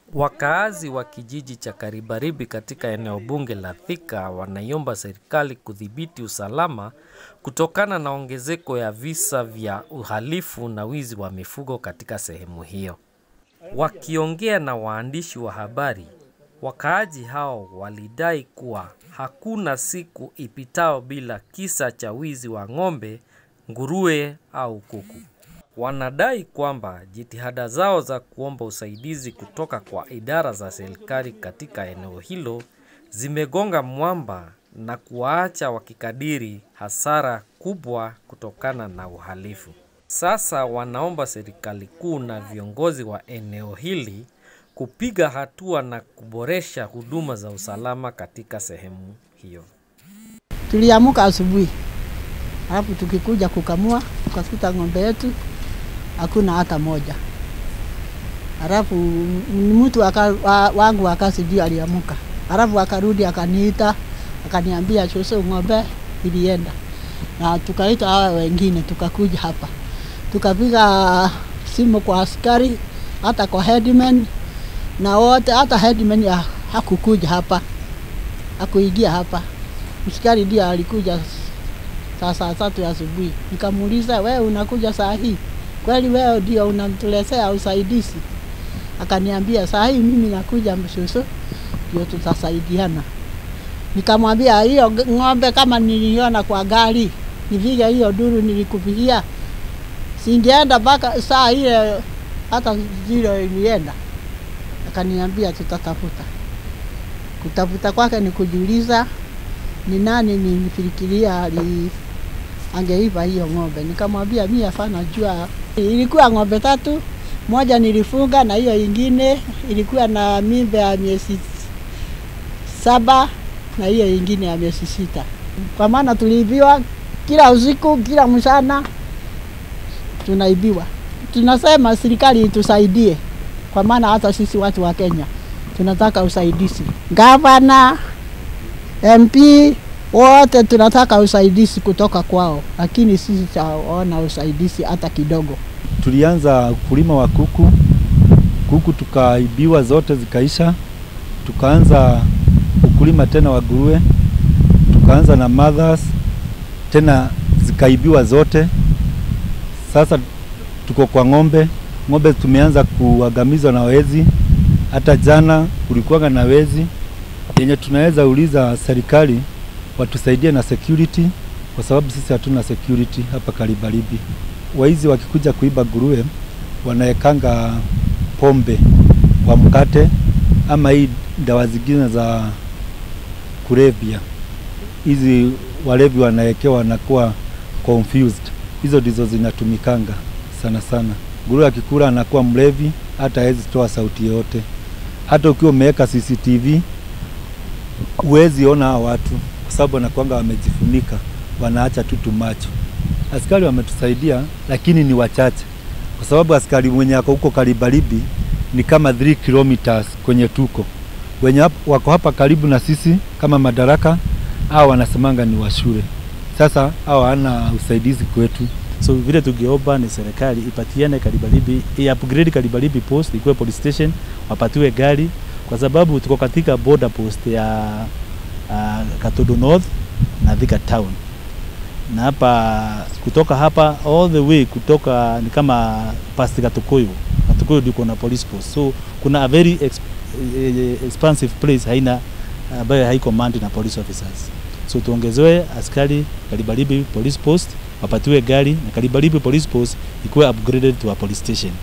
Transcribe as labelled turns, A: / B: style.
A: Wakaazi wa kijiji cha Karibaribi katika eneo bunge la Thika wanaiomba serikali kudhibiti usalama kutokana na ongezeko ya visa vya uhalifu na wizi wa mifugo katika sehemu hiyo. Wakiongea na waandishi wa habari, wakaaji hao walidai kuwa hakuna siku ipitao bila kisa cha wizi wa ng'ombe, nguruwe au kuku. Wanadai kwamba jitihada zao za kuomba usaidizi kutoka kwa idara za serikali katika eneo hilo zimegonga mwamba na kuwaacha wakikadiri hasara kubwa kutokana na uhalifu. Sasa wanaomba serikali kuu na viongozi wa eneo hili kupiga hatua na kuboresha huduma za usalama katika sehemu hiyo.
B: Tuliamuka asubuhi, alafu tukikuja kukamua tukakuta ng'ombe yetu hakuna hata moja. Alafu mtu waka, wa, wangu wa kazi ndio aliamuka, alafu akarudi akaniita akaniambia, shosho, ng'ombe ilienda, na tukaita hawa wengine, tukakuja hapa tukapiga simu kwa askari, hata kwa headman na wote, hata headman ya hakukuja hapa, hakuingia hapa. Askari ndio alikuja saa saa tatu ya asubuhi. Nikamuuliza, wewe unakuja saa hii kweli? Wewe ndio unamtuletea usaidizi? Akaniambia, saa hii mimi nakuja mshushu, ndio tutasaidiana. Nikamwambia, hiyo ng'ombe kama niliona kwa gari, nivige hiyo duru nilikupigia, singeenda mpaka saa ile hata zile ilienda. Akaniambia tutatafuta. Kutafuta kwake ni kujiuliza ni nani nilifikiria ali angeiva hiyo ng'ombe. Nikamwambia mimi hapana jua. Ilikuwa ng'ombe tatu, moja nilifunga na hiyo ingine ilikuwa na mimba ya miezi saba na hiyo ingine ya miezi sita. Kwa maana tuliibiwa kila usiku, kila mchana tunaibiwa. Tunasema serikali itusaidie, kwa maana hata sisi watu wa Kenya tunataka usaidizi. Gavana, MP wote tunataka usaidizi kutoka kwao, lakini sisi taona usaidizi hata kidogo.
C: Tulianza ukulima wa kuku, kuku tukaibiwa zote zikaisha, tukaanza ukulima tena wa nguruwe, tukaanza na mothers tena zikaibiwa zote. Sasa tuko kwa ng'ombe, ng'ombe tumeanza kuangamizwa na wezi. Hata jana kulikuwa na wezi yenye tunaweza uliza serikali watusaidie na security, kwa sababu sisi hatuna security hapa Karibaribi. Waizi wakikuja kuiba nguruwe wanaekanga pombe kwa mkate ama hii dawa zingine za kulevya, hizi walevi wanaekewa wanakuwa confused. Hizo ndizo zinatumikanga sana sana. Nguruwe akikula anakuwa mlevi, hata hawezi toa sauti yoyote. Hata ukiwa umeweka CCTV huwezi ona hao watu kwa sababu wanakuanga wamejifunika, wanaacha tu tumacho. Askari wametusaidia, lakini ni wachache, kwa sababu askari mwenye ako huko Karibaribi ni kama 3 kilometers kwenye tuko. Wenye wako hapa karibu na sisi kama Madaraka, hao wanasemanga ni wa shule. Sasa hao hana usaidizi kwetu.
D: So vile tungeomba ni serikali ipatiane Karibaribi, i-upgrade Karibaribi post ikuwe police station, wapatiwe gari kwa sababu tuko katika border post ya uh, Katodo North na Thika Town, na hapa kutoka hapa all the way kutoka ni kama past Katukuyu. Katukuyu ndiko na police post, so kuna a very exp expansive place haina ambayo uh, haiko manned na police officers, so tuongezewe askari Karibaribi police post wapatiwe gari na Karibaribi police post ikuwe upgraded to a police station.